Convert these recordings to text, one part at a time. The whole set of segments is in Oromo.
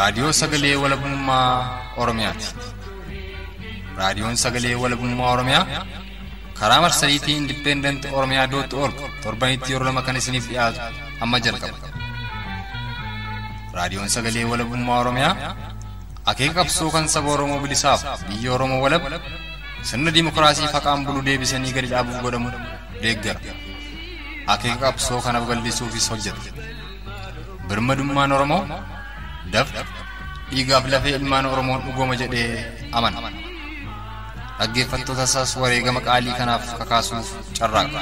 Raadiyoo Sagalee Walabummaa Oromiyaati. Raadiyoon Sagalee Walabummaa Oromiyaa karaa marsariitii Indipeendanti Oromiyaa dootti org torbanitti yeroo lama kan isiniif dhiyaatu amma jalqaba. Raadiyoon Sagalee Walabummaa Oromiyaa akeeka qabsoo kan saba Oromoo bilisaaf biyya Oromoo walab sirna dimokiraasii faqaan bulu deebisanii gadi dhaabuuf godhamu deeggara. Akeeka qabsoo kanaaf gallisuufis hojjeta. Birmadummaan Oromoo dafqa dhiigaaf lafee ilmaan Oromoon dhugooma jedhee amana. Dhaggeeffattoota isaas wareegama qaalii kanaaf kakaasuuf carraaqa.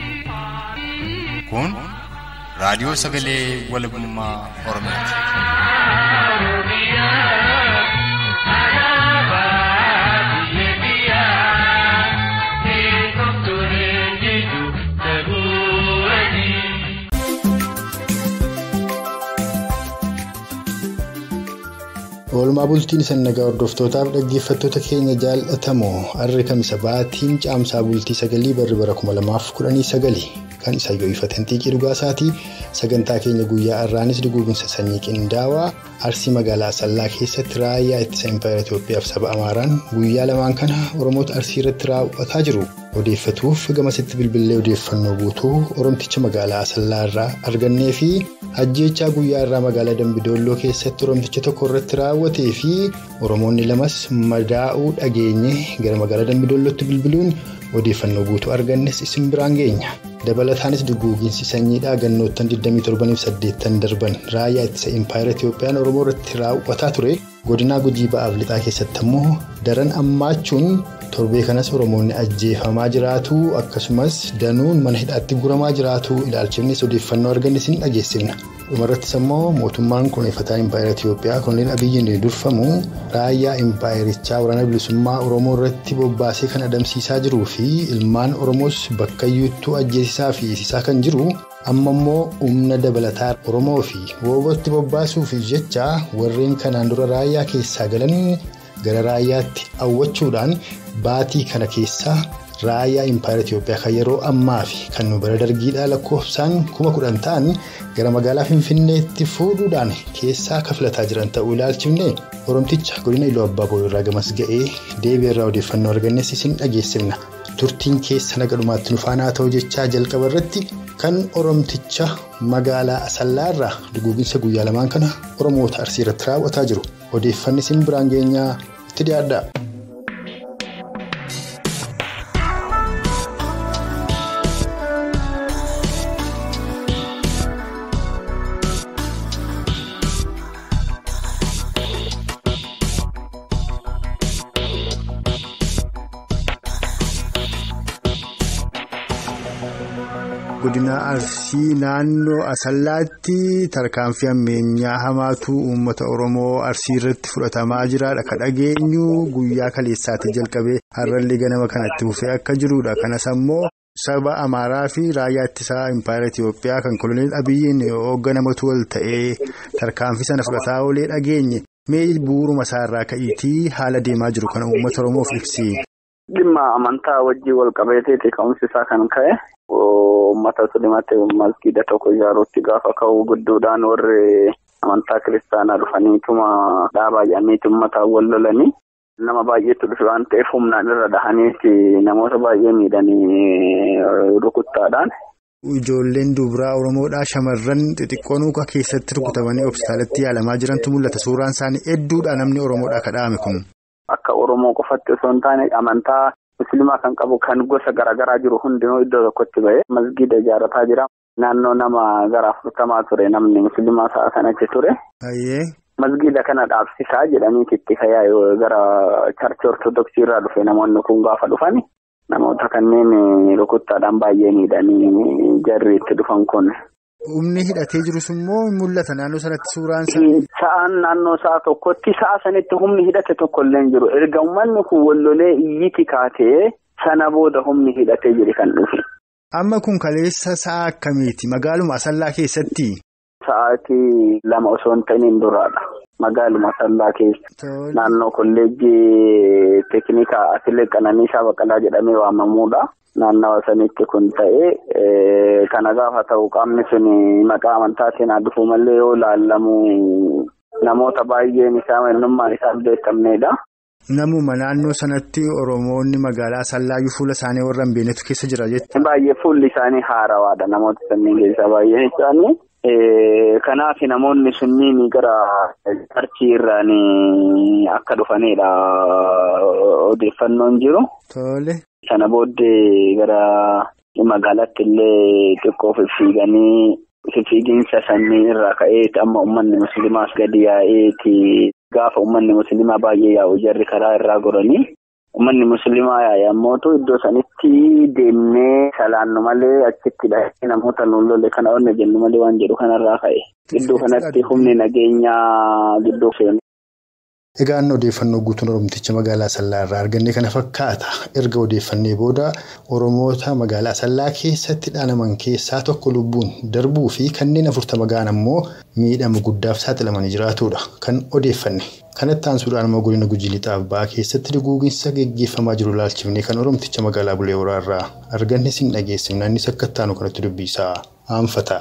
Kun raadiyoo sagalee walabummaa Oromiyaati. Oolmaa bultiin isa nagaa hordoftootaaf dhaggeeffattoota keenya jaallatamoo harri kamisa baatiin caamsaa bultii sagalii barri bara kuma lamaaf kudhanii sagali kan isa yoo ifatan xiiqii dhugaasaatii sagantaa keenya guyyaa irraanis duguuginsa sanyii qindaawaa arsii magaalaa asallaa keessatti raayyaa ittisa impaayera Itoophiyaaf saba Amaaraan guyyaa lamaan kana Oromoota arsii irratti raawwataa jiru. Odeeffatuuf gamasitti bilbilee odeeffannoo guutuu Oromticha magaalaa asallaa irraa argannee fi ajjeechaa guyyaa irraa magaalaa Dambidolloo keessatti Oromticha tokko irratti raawwatee fi Oromoonni lamas madaa'uu dhageenye gara magaalaa Dambidollootti bilbiluun odeeffannoo guutuu argannes isin biraan geenya. Dabalataanis duguuginsi sanyiidhaa gannoottan 27 darban raayyaa ittisa impaayera Itiyoophiyaan Oromoo irratti raawwataa ture godinaa gujii ba'aaf lixaa keessatti ammoo daran ammaachuun torbee kanas Oromoonni ajjeefamaa jiraatu akkasumas danuun mana hidhaatti guramaa jiraatu ilaalchifnes odeeffannoo argannes ni dhageessifna. dhumarrattis ammoo mootummaan kunuunfataa impaayera Itiyoophiyaa kunneen abiyyiin durfamu raayyaa impaayerichaa waraana bilisummaa Oromoo irratti bobbaasee kan adamsiisaa jiruu fi ilmaan Oromoos bakkayyuuttuu ajjeesisaa fi hiisisaa kan jiru amma immoo humna dabalataa Oromoo fi woobatti bobbaasuuf jecha warreen kanaan dura raayyaa keessaa galan gara raayyaatti hawwachuudhaan baatii kana keessaa. raayyaa impaayera Itiyoophiyaa kan yeroo ammaa fi kan nu bara dargiidhaa lakkoofsaan kuma kudhan ta'an gara magaalaa Finfinneetti fuudhuudhaan keessaa kafilataa jiran ta'uu ilaalchifne Oromticha godina Iluu Abbaa Boo'irraa gamas ga'ee deebii irraa odeeffannoo argannes isin dhageessifna. Turtiin keessa naga dhumaatti nufaanaa ta'uu jechaa jalqaba irratti kan Oromticha magaalaa Asallaa irraa duguuginsa guyyaa lamaan kana Oromoota Arsii irratti raawwataa jiru. Odeeffanni isin biraan geenyaa itti dhiyaadha. godina arsii naannoo asallaatti tarkaanfii ammeenyaa hamaatu uummata oromoo arsii irratti fudhatamaa jiraadha kan dhageenyu guyyaa kaleessaatti jalqabee har'allee ganama kanatti fufee akka jirudha kanas ammoo saba amaaraa fi raayyaa ittisaa impaayera itiyoophiyaa kan koloneel abiyyiin hoogganamatu wal ta'ee tarkaanfii sana fudhataa oolee dhageenye mee bu'uuruma isaarraa ka'iitii haala deemaa jiru kana uummata oromoof ibsi. Dhimma amantaa wajjin wal qabateeti ka'umsi isaa kan ka'e. Uummata musliimaatti masgiida tokko ijaaruutti gaafa ka'u gidduudhaan warri amantaa kiristaanaa dhufaniituma dhaabaa jedhaniiti uummataan wal lolanii nama baay'eetu dhufe waan ta'eef humnaan irra dhahaniiti namoota baay'ee miidhanii rukuttaadhaan. Ijoolleen dubaraa Oromoodhaa shamarran xixiqqoon muka keessatti rukutamanii hospitaalatti yaalamaa jirantu mul'ata. Suuraan isaanii hedduudha namni Oromoodhaa kadhaame kun. Akka Oromoo qofatti osoo hin taane amantaa musliimaa kan qabu kan gosa garaagaraa jiru hundinuu iddoo tokkotti ba'ee masgiida ijaarrataa jira. Naannoo nama gara afurtamaa ture namni musliimaa sa'a kanatti ture. Masgiida kana dhaabsisaa jedhaniiti itti fayyaa gara charchi ortodoksii irraa dhufe namoonni kun gaafa dhufani. Namoota kanneen rukuttaadhaan baay'ee miidhanii jarri itti dhufan kun. Humni hidhatee jirus immoo mul'ata naannoo sanatti suuraan Sa'aan naannoo sa'a tokkotti sa'a sanitti humni hidhate tokko illee hin jiru. Erga uummanni kun wallolee iyyiti kaatee sana booda humni hidhatee jiru kan dhufe. Amma kun kaleessa sa'a akkamiiti? Magaaluma Asallaa keessatti? Sa'aatii lama osoo hin ta'in duraadha. Magaaluma Asallaa keessa. Naannoo kolleejjii teeknikaa Atilee Qananiisaa Baqalaa jedhamee waamamuudha. naannawa sanitti kun ta'e kana gaafa ta'u qaamni sun maqaa amantaatiin haa dhufu malee yoo laallamu namoota baay'een isaa eenyummaan isaa beekamnedha. Namuma naannoo sanatti Oromoonni magaalaa Asallaayyuu fuula isaanii warra hin beeknetu keessa jira jechuudha. Baay'ee fuulli isaanii haarawaadha namoota sanniin keessaa baay'een isaanii. Kanaaf namoonni sunniin gara qarshii irraan akka dhufanidha odeeffannoon jiru. Tole. Sana booddee gara magaalaatti illee xiqqoo fiffiiganii fiffiiginsa sanii irraa ka'ee amma uummanni musliimaas gadi yaa'eeti gaafa uummanni musliimaa baay'ee yaa'u jarri karaa irraa goranii. Uummanni musliimaa yaa'e ammootu iddoo sanitti deemnee salaannu malee achitti dhahee namoota nuun lolle kana onne jennu malee waan jedhu kanarraa ka'e. Gidduu kanatti humni nageenyaa gidduu seenu. Egaan odeeffannoo guutuun Oromticha magaalaa Asallaa irraa arganne kana fakkaata. Erga odeeffannee booda Oromoota magaalaa Asallaa keessatti dhaanaman keessaa tokko lubbuun darbuu fi kanneen afurtama ga'an ammoo miidhama guddaaf saaxilamanii jiraatudha. Kan odeeffanne. Kanatti aansuudhaan immoo godina Gujii Lixaaf ba'aa keessatti duguuginsa geggeeffamaa jiru ilaalchifnee kan Oromticha magaalaa Bulee Horaa irraa arganne sin dhageessifna innis akka ittaanu kanatti dubbisaa aanfata.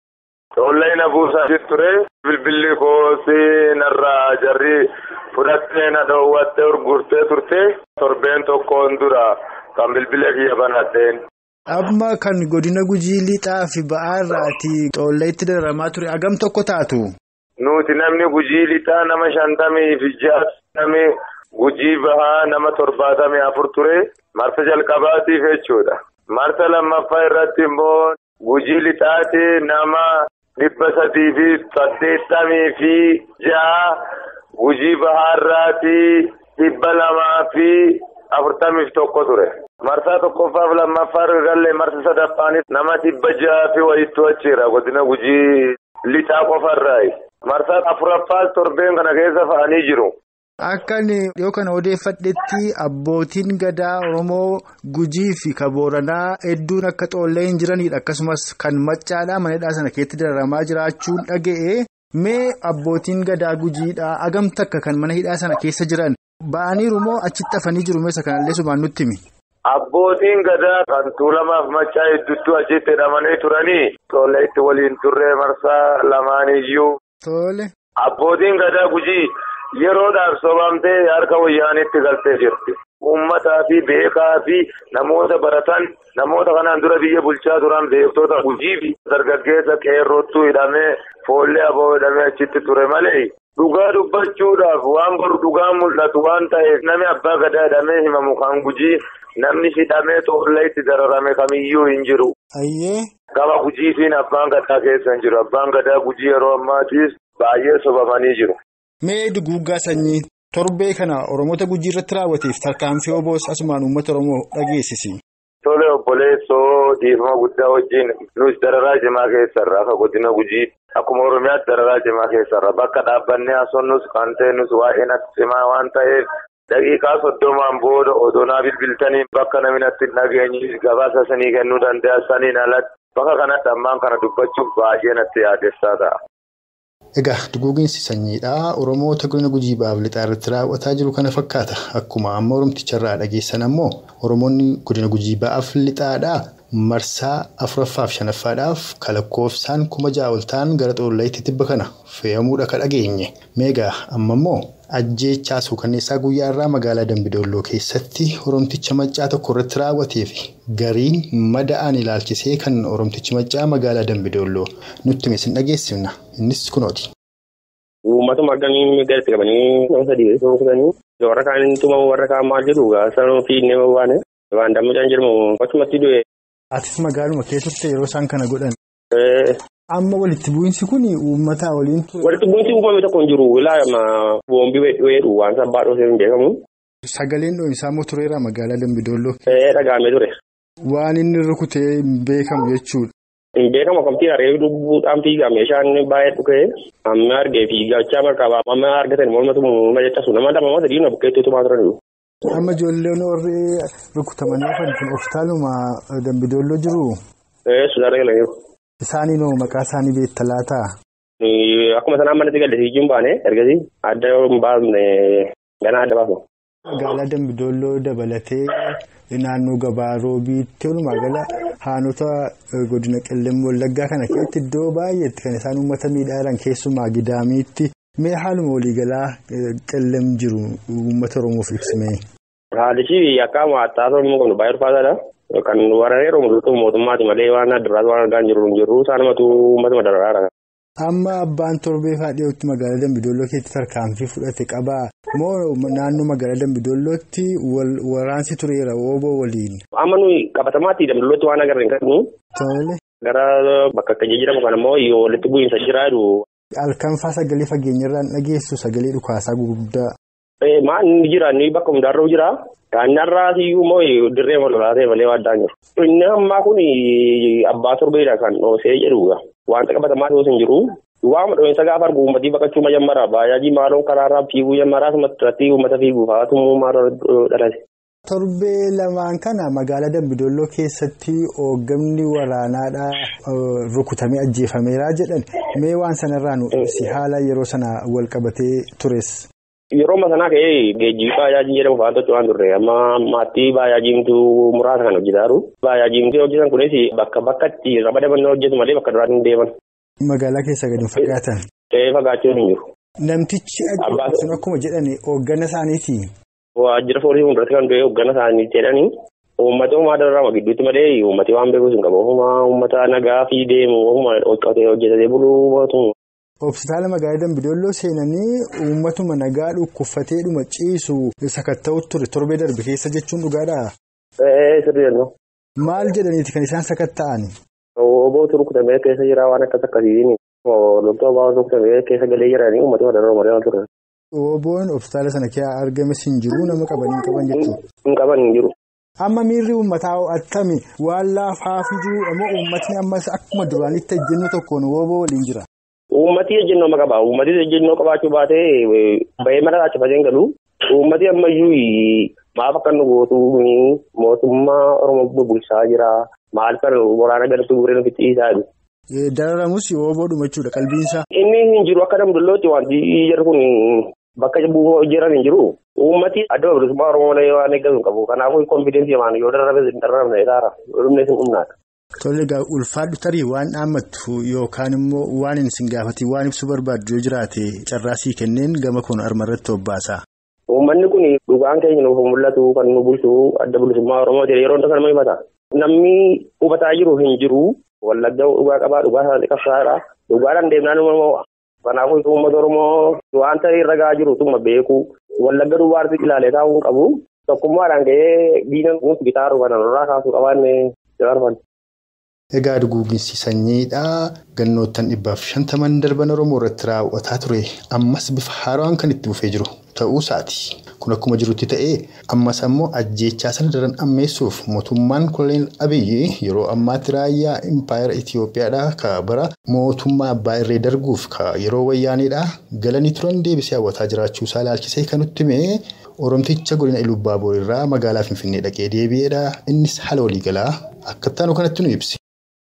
Tollee na buusaa ture bilbilli koosii narraa jarri fudhattee na dhoowwattee urgurtee turte torbeen tokkoon dura kan bilbila kiyya banadheen. Amma kan godina Gujii Lixaa fi ba'aa irraati xoolleetti dararamaa ture agam tokko taatu. Nuti namni gujii lixaa nama shantamii fi jaatamii gujii bahaa nama torbaatamii afur ture marsa jalqabaatiif jechuudha. Marsa lammaffaa irratti immoo gujii lixaati nama dhibba sadii fi saddeettamii fi ja'a gujii bahaarraati dhibba lamaa fi afurtamii tokko ture. Marsaa tokkoffaaf lammaffaa gallee marsa sadaffaanis nama dhibba ja'a fi wayittuu achiira godina gujii lixaa qofarraayi. Marsaa afuraffaas torbeen kana keessa fa'anii jiru. Akka dhiyoo kana odeeffadhetti abbootiin gadaa Oromoo Gujii fi Kabooranaa hedduun akka xoollee hin jiranidha. Akkasumas kan maccaadhaa manadhaa sana keessatti dararamaa jiraachuun dhaga'e. Mee abbootiin gadaa Gujiidhaa agam takka kan mana hidhaa sana keessa jiran ba'aniiru moo achitti hafanii jiru meeshaa kanallee subaan nutti himi? Abbootiin gadaa kan tuulamaaf maccaa hedduutu achitti hidhamanii turanii xoollee itti waliin turre marsaa lamaaniyyuu. Tole. Abbootiin gadaa gujii yeroodhaaf sobamtee harka wayyaanitti galtee jirti. Uummataa fi beekaa fi namoota baratan namoota kanaan dura biyya bulchaa turan beektoota gujii fi dargaggeessa qeerrootu hidhamee foollee aboo hidhamee achitti ture malee. Dhugaa dubbachuudhaaf waan boru dhugaan mul'atu waan ta'eef namni abbaa gadaa hidhamee himamu kan gujii namni hidhamee xoollee itti dararame kamiyyuu hin jiru. Ayyee. Gama gujiitiin abbaan gadaa keessa hin jiru. Abbaan gadaa gujii yeroo ammaatiis baay'ee sobamanii jiru. Mee duguuggaa sanyii torbee kana Oromoota gujii irratti raawwateef tarkaanfii oboos asumaan uummata Oromoo dhageessisi. Tole obboleessoo dhiifama guddaa wajjin nus dararaa cimaa keessarra akka godina gujii akkuma Oromiyaatti dararaa cimaa keessarra bakka dhaabbannee haasofnus kan ta'e waa'ee natti cimaa waan ta'eef. Daqiiqaa soddomaan booda odonaa bilbiltanii bakka namni natti dhageenyi gabaasa sanii kennuu danda'a saniin alatti bakka kanatti ammaan kana dubbachuuf baay'ee natti yaadessaa ta'a. Egaa duguuginsi sanyiidhaa Oromoota godina gujii baaf lixaa irratti raawwataa jiru kana fakkaata. Akkuma amma Oromticharraa dhageessan ammoo Oromoonni godina gujii baaf lixaadhaa marsaa afuraffaa fi shanaffaadhaaf kalakkoofsaan kuma ja'a ol ta'an gara xoolleetti tibba kana fe'amuudha ka dhageenye. Meegaa amma immoo ajjeechaa suukanneessaa guyyaa irraa magaalaa Dambidolloo keessatti Oromticha maccaa tokko irratti raawwatee fi gariin mada'an ilaalchisee kan Oromtichi maccaa magaalaa Dambidolloo nutti misin dhageessifna. Innis kunooti. Uummatuma akkamii gadi qabanii nama sadii kutanii warra kaan tumamu warra kaan maal jedhu sanuu fi inni waan waan dammachaan jedhamu akkasumatti du'e. Atis magaaluma keessatti yeroo isaan kana godhan. Amma walitti bu'iinsi kun uummata waliin ture. Walitti bu'iinsi uumame tokko hin jiru. Ilaama boombii weedhu waan sabbaa dhoosee hin beekamu. Sagaleen dho'iinsaa moo tureera magaalaa Dambidolloo? Dhagaamee ture. Waan inni rukutee hin beekamu jechuudha. Hin beekamu akkamitti haree lubbuudhaan fiigaa meeshaan baay'ee dhukee amma argee fiigachaa marqaba amma argatan mormatu majaacasu nama lama sadii na bukkeetti tumaa turan. Amma ijoolleen warri rukutamanii hafan kun hospitaaluma Dambidolloo jiru. Suusaadha galaniiru. Isaanii noo maqaa isaanii beekta laataa? Akkuma sanaan manatti galleessi hin baane ergasii adda yoo hin baasne ganaa adda baasu. Magaalaa Dambidolloo dabalatee naannoo gabaa roobiitti walumaa gala haanota godina qellem wallaggaa kana keessatti iddoo baay'eetti kan isaan uummata miidhaa jiran keessumaa gidaamiitti Mee haaluma waliigalaa qellem jiru uummata Oromoof ibsimee. Haalichi akka maaxxaasoo immoo kun baay'ee ulfaataadha. Kan waraanee Oromoo mootummaati malee waan addunyaatti waan argaa hin jirru hin jirru isaanumatu uummata madaraaraadha. Amma abbaan torbee dhiyootti magaalaa Dambidolloo keessatti tarkaanfii fudhate qabaa moo naannoo magaalaa Dambidollootti waraansi tureera ooboo waliin. Amma nuyi qabatamaatti Dambidollootti waan agarre hin qabnu. Tole. Gara bakka akka jedhamu kana immoo walitti bu'iinsa jira jiru. Halkanfaa sagalee fageenyarraan dhageessu sagalee dhukaasaa gurguddaa. Maan inni jira inni bakka hundaarra jira. Kaannarraas iyyuu immoo dirree walolaa ta'e malee waaddaan jiru. Inni ammaa kun abbaa torbeedha kan dhoosee jedhuudha. Wanta qabatamaa ta'us hin jiru. Waama dho'insa gaafa argu uummatii baqachuu majammara. Baajaajii maaloon karaarraa fiiguu jammaraa asumatti uummata fiiguuf haa tumuu maaloo dhalate. Torbee lamaan kana magaalaa Dambidolloo keessatti hoogganni waraanaadhaa rukutamee ajjeefameera jedhan mee waan sanarraa nu ibsi haala yeroo sana wal qabatee tures. Yeroo amma sanaa ka'ee geejjibii baajaajii jedhamu fa'aa tochoo waan turre amma maatii baajaajiimtu muraasa kan hojjetaa jiru. Baajaajiimtu hojjetan kunis bakka bakkatti ramadaman hojjetu malee bakka duraan hin deeman. Magaalaa keessa gadi fagaatan. Ta'ee fagaachuun hin jiru. Namtichi ajjeesu akkuma jedhan hooggana isaaniiti. Waajjira foorsii fuulduratti kan du'e hooggana isaanii jedhanii uummata uumaa dararama gidduutti malee uummati waan beekuus hin qabu. Uummata nagaa fi deemu hojjetatee buluu mootummaa. Hospitaala magaalaa Dambidolloo seenanii uummatuma nagaa dhukkubfateedhuma ciisu sakatta'utu ture torbee darbe keessa jechuun dhugaadhaa? Ee sirrii Maal jedhaniiti kan isaan sakatta'an? Obootu rukutamee keessa jira waan akkas akkasiin loltoota baa'oo rukutamee keessa galee jiranii uummata dararama malee waan ture. Oboon hospitaala sana keessa argames hin jiru nama qabanii hin qaban jechuudha. Hin qaban hin jiru. Amma miirri uummataa ho'atame waan laafaafii jiru ammoo uummatni ammas akkuma duraanitti ejjennoo tokkoon oboo waliin jira. Uummati ejjennoo ma qaba. Uummati ejjennoo qabaachuu baatee bahee mana laachifatee hin galu. Uummati ammayyuu maaf akka nu gootu mootummaa Oromoo bulchaa jira. Maal kan waraana galtuu gureen ofitti dhiisaa jiru. Dararamus oboodhuma jechuudha qalbiinsaa. Inni hin jiru akka dambidollootti wanti jedhu kun bakka buufoo jiran hin jiru. Uummati adda bilisummaa Oromoo malee waan eeggatu hin qabu. Kanaafuu konfiidensii waan yoo dararabe hin dararabne isaara. Dhumnes hin dhumnaata. Tole egaa ulfaadhu tarii waan dhaammattu yookaan immoo waan hin sin gaafatiin waan ibsuu barbaaddu yoo jiraate carraasii kenneen gama kun armarratti hobbaasaa. Uummanni kun dhugaan keenya nuuf mul'atu kan nu bulchu adda bilisummaa Oromoo ta'e yeroo hundaa kan nama himata. Namni hubataa jiru hin jiru. Wallaggaa dhugaa qabaa dhugaa isaanii qabsaadha. Dhugaadhaan deemnaan immoo kanaafuu uummata Oromoo wanta irra gahaa jiru tuma beeku. Wallagga duwwaatti ilaalee taa'uu hin qabu. Tokkummaadhaan gahee diina nuti bitaa jiru kana irraa kaasuu qabaanne jaarfan. Egaa duguuginsi sanyiidhaa gannoottan dhibbaaf shantaman darban Oromoo irratti raawwataa ture ammas bifa haaraan kan itti fufee jiru ta'uu isaati. Kun akkuma jirutti ta'ee ammas ammoo ajjeechaa sana daran ammeessuuf mootummaan koloneel Abiyyi yeroo ammaatti raayyaa impaayera Itoophiyaadhaa ka bara mootummaa abbaa irree darguuf ka yeroo wayyaaneedhaa galanii turan deebisee hawwataa jiraachuu isaa ilaalchisee kan nutti himee Oromticha godina Ilubbaaboor irraa magaalaa Finfinnee dhaqee deebi'eedha. Innis haala waliigalaa akka taanu kanatti nu ibsi.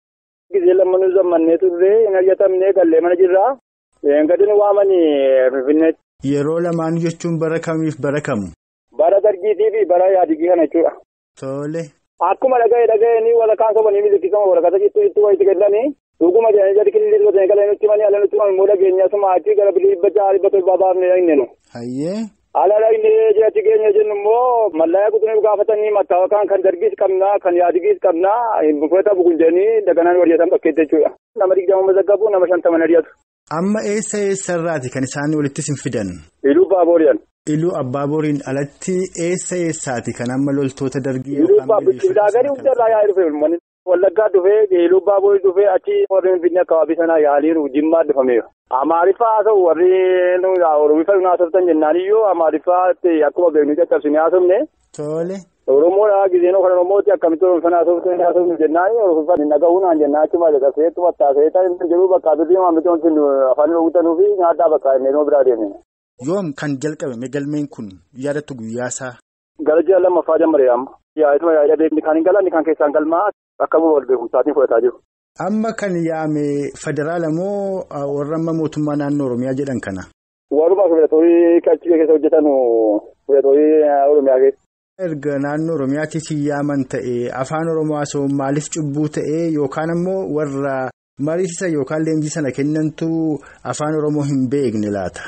Gisee lammanuu zammannee turre hin argatamnee gallee mana jirraa. Gadi nu waamanii Finfinneetti. Yeroo lamaan jechuun bara kamiif bara kamu? Bara dargiitii fi bara yaadigii kana jechuudha. Tole. Akkuma dhaga'e dhaga'anii walakkaan sobanii miliqisama walakkaata jittuu jittuu wayitti kennanii dhuguma jedhanii gadi kilillee godhanii galee nutti manii ala nutti manii immoo dhageenya asuma achii gara dhibba jaha dhibba torbaa baafnee dhaqne nu. Hayyee. Ala dhaqnee jiraatti keenya jennu immoo mallayaa kutuuniif gaafatanii mattaawaqaan kan dargiis qabnaa kan yaadigiis qabnaa buufata bugunjanii daganaan warjeetan bakkeetti jechuudha. Nama digdama mazaggabu nama shantaman ari'atu. Amma eessa eessarraati kan isaan walitti sin fidan? Iluu Baabooriyaan. Iluu Abbaaboriin alatti eessa eessaati kan amma loltoota dargii Iluu Baaborii hundarraa yaa'ee dhufe Wallaggaa dhufee Iluu Baaborii dhufee achi warri Finfinnee akkabaabii sanaa yaaliiru Jimmaa dhufameera. Amaariffaa haa ta'u warri Oromiffaa nu haasoftan jennaan iyyuu Amaariffaatti akkuma beeknu caccabsine haasofne. Tole. Oromoodhaa giseen kan Oromooti akkamitti Oromiffaa haasoftan haasofne jennaan Oromiffaa hin dhaga'uunaan jennaan achuma caqasee tumataa ta'ee ta'e jiru bakka birrii maamilti wanti afaan hawwatanuu fi nyaata bakka inni nuu biraa deemne. Yoom kan jalqabame galmeen kun yaadattu guyyaasaa? Gara ji'a lammaffaa jammaree amma. Yaa'ituma yaa'idha beekni kan hin galanni kan keessaan galmaa akka wal beekumsaatiin fudhataa jiru. Amma kan yaame federaala moo warra amma mootummaa naannoo Oromiyaa jedhan kana? Warrumaa filatoorii achi keessa hojjetan filatoorii Oromiyaa keessa. Erga naannoo Oromiyaatti yaaman ta'e afaan Oromoo haasa'u maaliif cubbuu ta'e yookaan ammoo warra mariisisa yookaan leenjii sana kennantu afaan Oromoo hin beekne laata?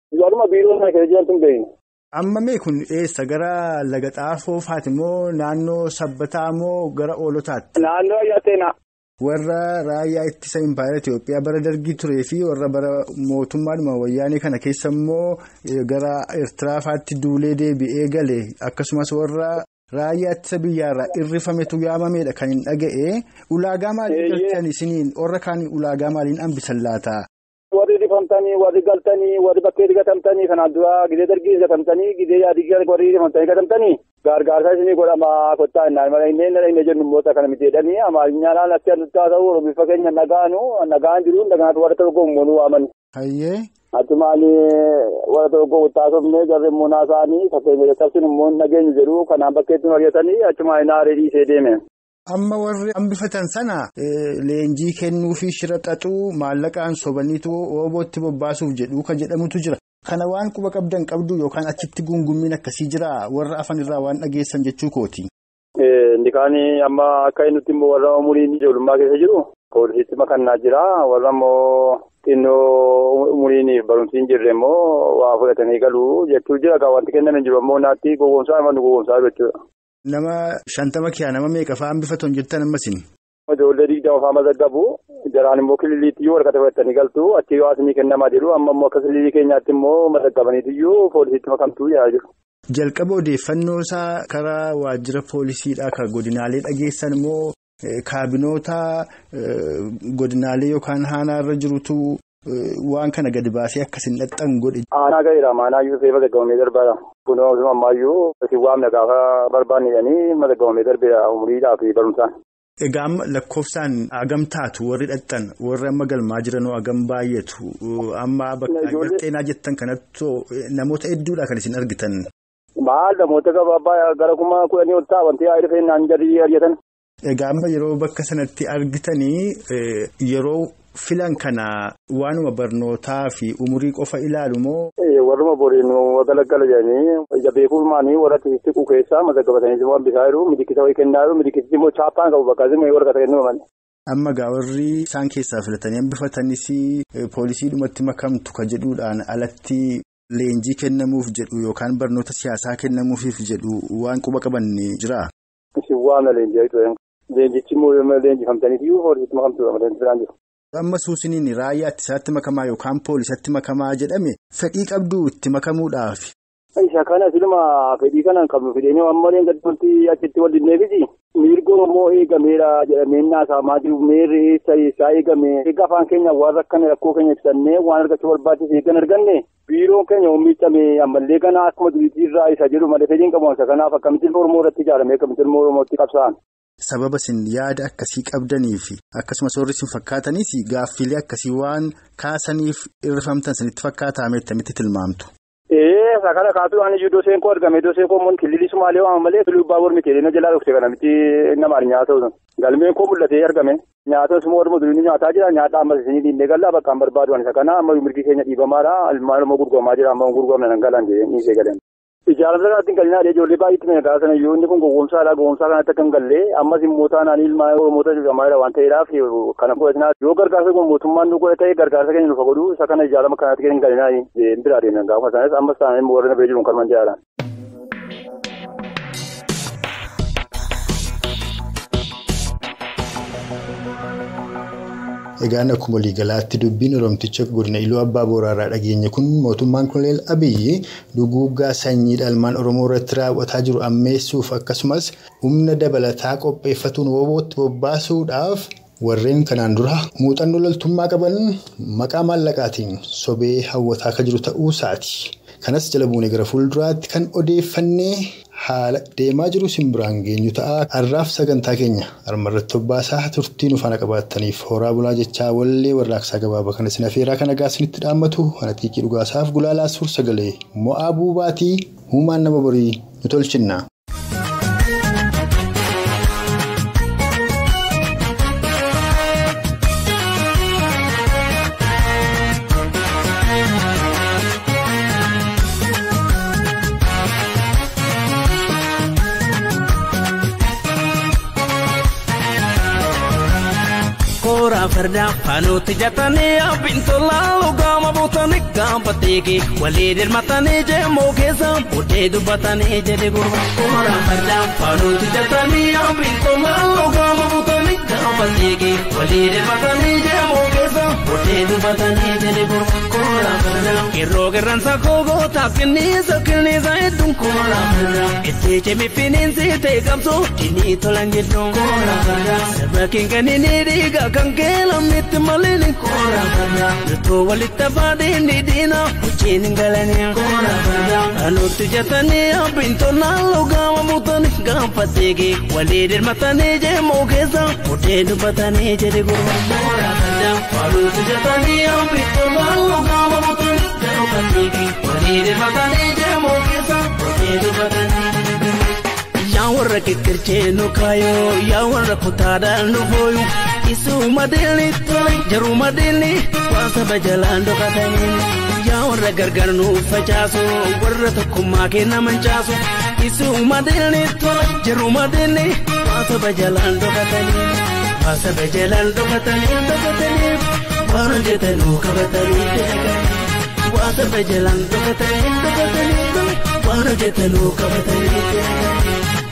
Warruma biiroo sana keessa jirantu hin beekne. Amma mee kun eessa gara laga xaafoo faati moo naannoo sabbataa moo gara oolotaatti? Naannoo Ayyaateena. Warra raayyaa ittisa impaayera Itoophiyaa bara dargii turee fi warra bara mootummaadhuma wayyaanee kana keessa immoo gara Eertiraafaatti duulee deebi'ee gale akkasumas warra raayyaa ittisa biyyaarraa irrifametu yaamameedha kan hin dhaga'e. Ulaagaa maaliin galchan isiniin warra kaan ulaagaa maaliin hambisan laata? Warri rifamtanii, warri galtanii, warri bakkeetti gatamtanii, kanaan dura gidee dargii gatamtanii, gidee yaadii warri rifamtanii gatamtanii, gargaarsa isinii godhama kottaa innaan mala inni inni jennu immoo kana miti jedhanii amaalinyaadhaan akka haa ta'u oromiif fakkeenya nagaanu nagaan jiru nagaatu warra tokko immoo waaman. Hayyee. Atumaani warra tokko taasifnee jarri immoo naasaanii fakkeenya cabsin immoo nageenyu jedhu kanaan bakkeetti mari'atanii achumaan naaree dhiisee deeme. Amma warri hambifatan sana leenjii kennuu fi shira xaxuu maallaqaan sobaniitu oobootti bobbaasuuf jedhu kan jedhamutu jira. Kana waan quba qabdan qabdu yookaan achitti gungummiin akkasii jira warra afan irraa waan dhageessan jechuu kooti. Inni kaan amma akka inni nuti immoo warra umuriin ijoollummaa keessa jiru poolisiitti makannaa jira warra immoo xinnoo umuriin barumsi hin jirre immoo waa fudhatanii galuu jechuu jira kan wanti kennan hin jiru ammoo naatti gowwoomsaa immoo gowwoomsaa jechuudha. Nama shantama kiyaa nama meeqa fa'aa hambifatan jettan ammasin? Ijoollee digdama fa'aa mazaggabu jaraan immoo kililiitti waraqata fudhatanii galtu achi yoo asinii kennamaa jiru amma immoo akka kililii keenyaatti immoo mazaggabaniitiyyuu poolisiitti makamtuu yaa jiru. Jalqaba odeeffannoo isaa karaa waajjira poolisiidhaa kan godinaalee dhageessan immoo kaabinoota godinaalee yookaan haanaarra jirutu waan kana gadi baasee akkasin dhaxxan godhe. Aanaa gaheera maanaayyuu seefa mazaggabamee darbaadha. Kun ammaayyuu isin waamna gaafa barbaanne jedhanii mazaggabamee darbeera umuriidhaa fi barumsaan. Egaa amma lakkoofsaan hagam taatu warri dhaxxan warri amma galmaa jiranoo hagam baay'atu amma bakka xeenaa jettan kanatti namoota hedduudha kan isin argitan. Maal namoota gabaabaa gara kuma kudhanii ol ta'a wanti yaa dhufee naan jarri argatan. Egaa amma yeroo bakka sanatti argitanii yeroo filan kana waanuma barnootaa fi umurii qofa ilaalu moo. Warruma boriin galaggala jedhanii ija beekuumaanii warra siqu keessaa mazaggabatanii waan bisaa jiru midikisa wayii kennaa jiru midikisitti immoo chaappaan qabu bakka isin warra kennuu malee. Amma gaa warri isaan keessaa filatanii hambifatanis poolisii dhumatti makamtu kan jedhuudhaan alatti leenjii kennamuuf jedhu yookaan barnoota siyaasaa kennamuufiif jedhu waan quba qaban jira. Isin waamna leenjii leenjichi immoo leenjifamtaniifiyyuu poolisiitti makamtu biraan jiru. Amma suusiniin raayyaa ittisaatti makamaa yookaan poolisatti makamaa jedhame fedhii qabdu itti makamuudhaaf. Isa kana silma fedhii kana qabnu fideenii waan malee gaddoonti achitti wal dinneefiti. Miirgoon immoo eegameera jedhamee naasamaa jiru meerri isaa eegame eega afaan keenya waan rakkane rakkoo keenya ibsannee waan argachuu barbaachise eeggan arganne biiroon keenya oomishame ammallee kana akkuma duriitii irraa isa jedhu malee fedhiin qabu isa kanaaf akkamittiin Oromoo irratti ijaarame akkamittiin Oromootti qabsa'an. Sababa isin yaada akkasii qabdanii fi akkasumas warri isin fakkaataniis gaaffilee akkasii waan kaasaniif irrifamtan sanitti fakkaataa meettamitti tilmaamtu. Ee kana kaasuudhaan iyyuu iddoo seenkoo argame iddoo seenkoo immoo kililii sumaalee waama malee tuluu baabur miti jedhee jala dhufte kana miti namaan nyaata ta'u galmeen koo mul'atee argame nyaata suma warra durii nyaataa jira nyaata ammas isinii diinee gallaa bakkaan barbaadu isa kana amma mirgi keenya dhiibamaadha ilmaan immoo gurguramaa jira amma gurguramne nan galan jedhee dhiisee galan. Ijaaramsa kanatti hin galinaa ijoollee baay'eetti mana gaasa sana iyyuu inni kun gowwoomsaadha gowwoomsaa kanatti akka hin galle ammas immoo taanaan ilmaa oromoota jedhamaadha waan ta'eedhaaf kana fudhatinaa yoo gargaarsa kun mootummaan nu godhe ta'e gargaarsa keenya nufa godhu isa kana ijaarama kanatti hin galinaa biraa deeman gaafa sanas ammas taanaan immoo warra na bira jiru kan man jedhaadhaan. Egaan akkuma waliigalaatti dubbiin Oromticha godina Iluu Abbaa Booraarraa dhageenye kun mootummaan Koloneel Abiyyi duguuggaa sanyii dhalmaan Oromoo irratti raawwataa jiru ammeessuuf akkasumas humna dabalataa qopheeffatuun woobootti bobbaasuudhaaf warreen kanaan dura muuxannoo loltummaa qaban maqaa maallaqaatiin sobee hawwataa akka jiru ta'uu isaati. Kanas jala buunee gara fuulduraatti kan odeeffannee haala deemaa jiru simbiraan geenyu ta'a. Har'aaf sagantaa keenya harmarratti hobbaasaa turtii nu faana qabaattaniif horaa bulaa jechaa wallee warraaqsaa gabaabaa kana isin afeeraa kana gaasinitti dhaammatu kana xiiqii dhugaasaaf gulaalaa suur sagalee mo'aa buubaatii uumaan nama borii nu tolchinna. koora farda faanuutti jatanii abbiin tolaa lugaama buutanii gaafa teeke walii dirmatanii jeemoo keessa buddee dubbatanii jedhe gurba koora farda faanuutti jatanii abbiin tolaa lugaama buutanii gaafa teeke walii dirmatanii jeemoo keessa buddee dubbatanii jedhe gurba koora farda yeroo qirransa koogoo taaphinniisa kilniisa hedduun koora farda itti cimi finiinsi ta'e qabsoo dinii tolan jedhuun koora farda sirba kinkanii dhiiga kan keelamnitti malini koora farda jirtuu walitti afaadhiin dhiidhiina hojiin hin galanii koora farda anuutti jatanii abbiin tolnaan lugaama buutanii gaafa teege walii dirmatanii jeemoo keessa buddee dubbatanii jedhe gurba koora farda anuutti jatanii abbiin tolnaan lugaama buutanii gaafa teege walii dirmatanii jeemoo keessa buddee dubbatanii yaa warra kikkirchee nu kaayoo yaa warra kutaadhaan nu booyu isuma deelni tole jaruma deelni waan saba jalaan dhokatanii yaa warra gargar nu facaasu warra tokkummaa kenna mancaasu isuma deelni tole jaruma deelni waan saba jalaan dhokatanii waan saba jalaan dhokatanii dhokatanii waan hojjetanuu qabatanii dalaganii waan saba jalaan dhokatanii dhokatanii waan hojjetanuu qabatanii dalaganii.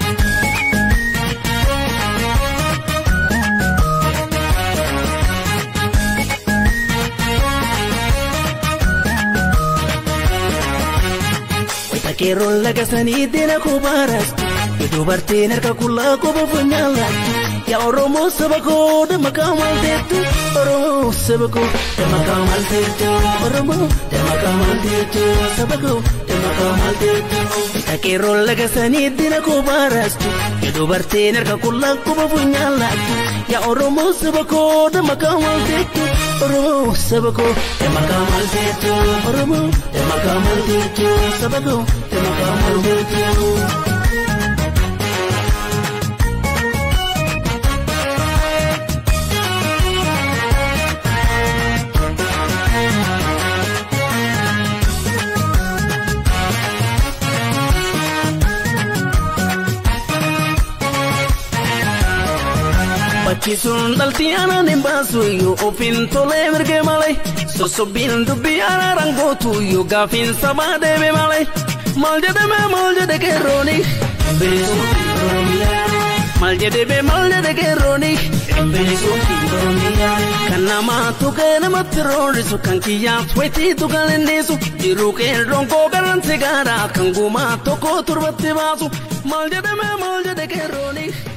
Keeroon laga sanii deena kubaaras dubartiin harka qullaa quba funyaala yaa Oromoo saba koo dama kaamal teettu Oromoo saba koo dama kaamal teettu Oromoo dama kaamal teettu saba koo dama kaamal teettu Keeroon laga sanii deena kubaaras dubartiin harka qullaa quba funyaala yaa Oromoo saba koo dama kaamal teettu Oromoo saba koo dama kaamal teettu Oromoo dama kaamal teettu saba koo dama kaamal teettu. Bakkisuun dhaltii aanaan hin baasu yoo ofiin tolee mirgee malee sosobbiin dubbii araaraan gootu yoo gaafiin sabaa deeme malee maal jedhame maal jedhe qeerrooni maal jedhame maal jedhe qeerrooni kan namaa tuqee namatti roorisu kan kiyyaaf wayitiitu kan innisu jiruu qeerroon koo garan sigaaraa kan gumaa tokko turbatti baasu maal jedhame maal jedhe qeerrooni.